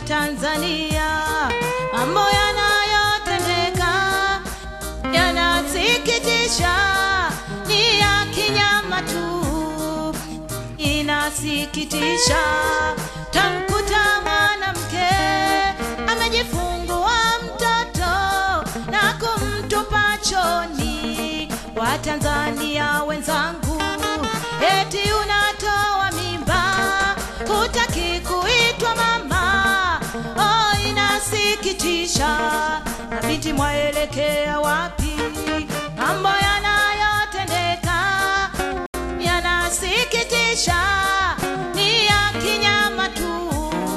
Tanzania, mambo yanayotendeka yanasikitisha, ni ya kinyama tu, inasikitisha. Tamkuta mwanamke amejifungua mtoto na kumtupa choni. Watanzania wenzangu, eti unatoa mimba, hutaki kuitwa mama. Oh, inasikitisha. Mabinti mwaelekea wapi? Mambo yanayotendeka yanasikitisha, ni ya kinyama tu,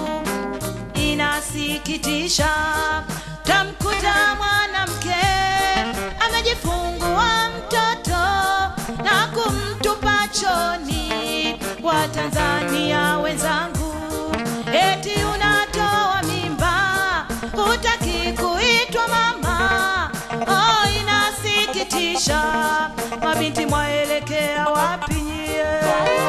inasikitisha. Tamkuta mwanamke amejifungua mtoto na kumtupa choni. Watanzania wenzangu, eti unatoa mimba, hutaki kuitwa mama. Oh, inasikitisha. Mabinti mwaelekea wapi nyie?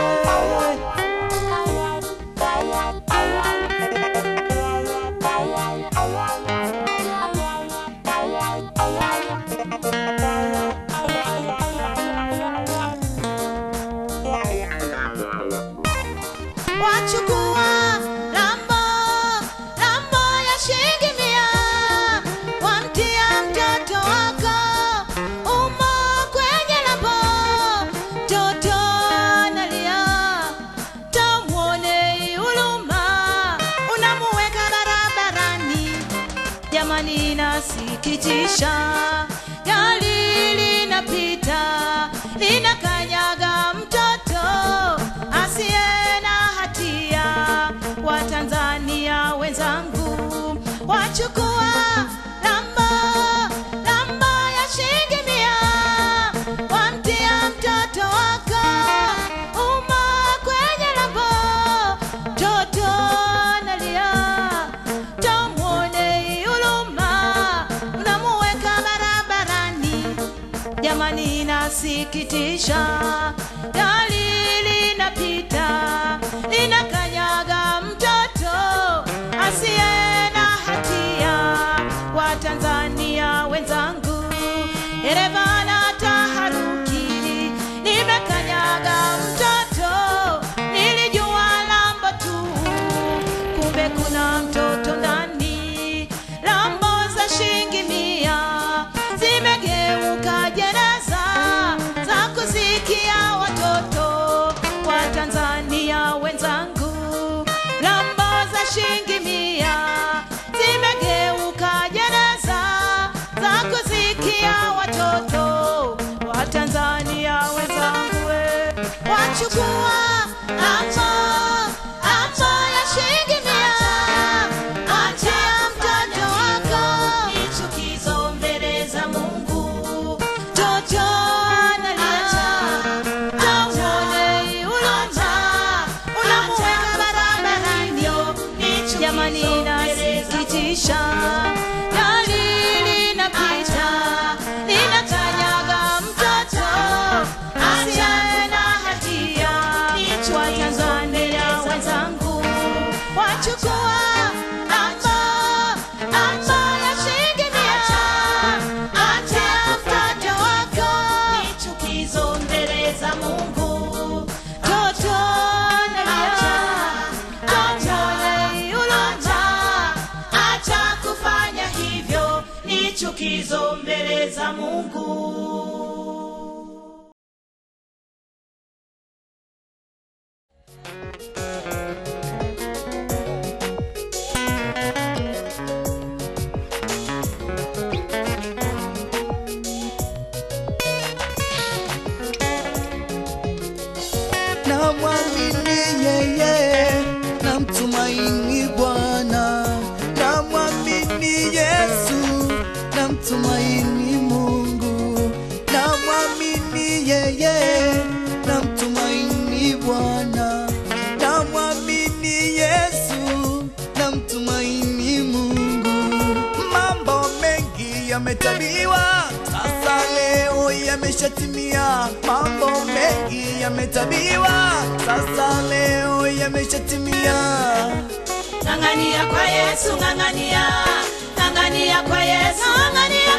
wachukua lambo lambo ya shilingi mia wamtia mtoto wako umo kwenye lambo mtoto analia tamwone huluma unamuweka barabarani jamani inasikitisha gari linapita linakanyaga mtoto asiye na hatia watanzania wenzangu wachukua lambo lambo ya shilingi mia wamtia mtoto wako umo kwenye lambo mtoto analia tamwone huluma unamuweka barabarani jamani inasikitisha gari linapita linakanyaga mtoto asiye na hatia watanzania wenzangu dereva na taharuki nimekanyaga mtoto nilijua lambo tu kumbe kuna mtoto ndani lambo za shilingi mia zimegeuka jeneza za kuzikia watoto wa Tanzania wenzangu lambo za shilingi mia zimegeuka jeneza za kuzikia watoto wa Tanzania wenzangu we. wachukua lambo lambo ya shilingi mia achia mtoto wako ni chukizo mbele za Mungu mtoto analia tamwone huluma unamuweka barabarani jamani inasikitisha gari linapita linakanyaga mtoto asiye na hatia wa Tanzania wenzangu wachukua amba amba ya shilingi mia achia mtoto wako ni chukizo mbele za Mungu toto nalia tamwone huluma acha kufanya hivyo ni chukizo mbele za Mungu na mwamini yeye na mtumaini Bwana na mwamini Yesu na mtumaini Mungu na mwamini yeye na mtumaini Bwana na mwamini Yesu na mtumaini Mungu mambo mengi yametabiwa sasa leo yameshatimia mambo mengi yametabiwa sasa leo yameshatimia ng'ang'ania kwa yesu ng'ang'ania ng'ang'ania kwa yesu ng'ang'ania